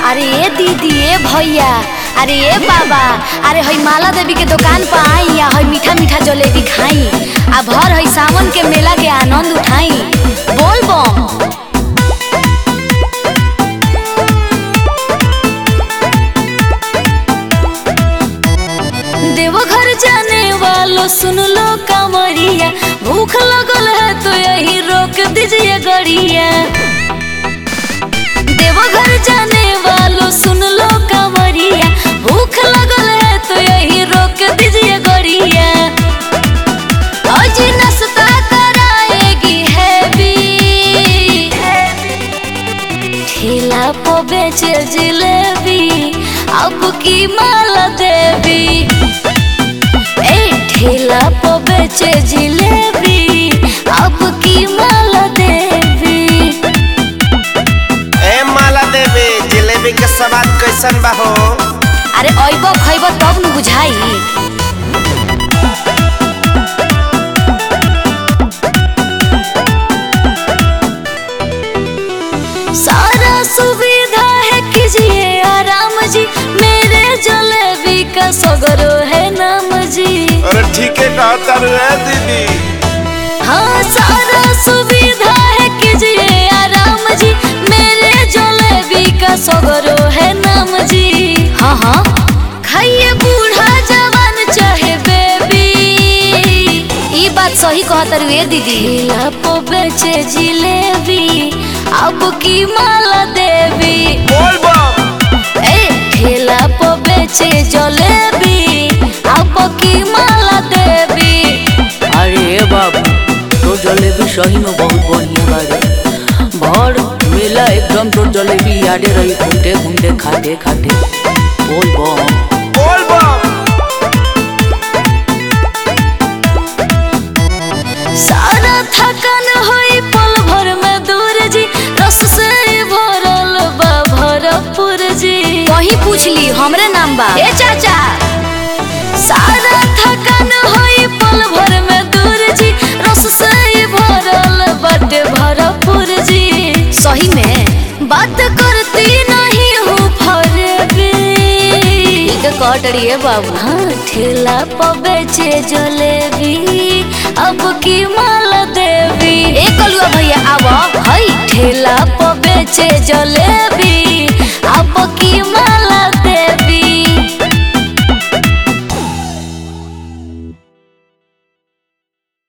अरे ए दीदी ए भैया अरे ए बाबा अरे हई माला देवी के दुकान पर आई या हई मीठा मीठा जलेबी खाई आ भर हई सावन के मेला के आनंद उठाई बोल बम देवघर जाने वालों सुन लो कांवरिया भूख लगल है तो यही रोक दीजिए गड़िया देवघर जाने वालों सुन लो कांवरिया भूख लगल है तो यही रोक दीजिए गड़िया आज नाश्ता कराएगी हैवी ठेला पे बेचे जिलेबी अब की माला देवी ए ठेला पे बेचे जिलेबी अब की माला देवी ए माला देवी जिलेबी के स्वाद कैसन बा हो अरे अइबो खइबो तब न बुझाई सारा सुविधा है कीजिए आराम जी मेरे जलेबी का सगरो है नाम जी अरे ठीक है कहता रे दीदी हाँ सारा सुविधा है कीजिए आराम जी मेरे जलेबी का सगरो है नाम जी हाँ हाँ खाइए बूढ़ा जवान चाहे बेबी ई बात सही कहत रुए दीदी ठेला पे बेचे जिलेबी अब की माला देवी बोल बम ए ठेला पे बेचे जलेबी अब की माला देवी अरे ए बाबू तो जलेबी सही में बहुत बढ़िया बारे भर मेला एकदम तो जलेबी यादे रही घूमते घूमते खाते खाते बोल बम बोल बम सारा थकन होई पल भर में दूर जी रस से भरल बा भरपूर जी वही पूछ ली हमरे नाम बा ए चाचा सारा थकन होई पल भर में दूर जी रस से भरल बाटे भरपूर जी सही में बात करती नहीं हूँ फरबी कट रही है बाबू हाँ ठेला पर बेचे जलेबी अब की माला देवी ए कलुआ भैया आवा हई ठेला पर बेचे जलेबी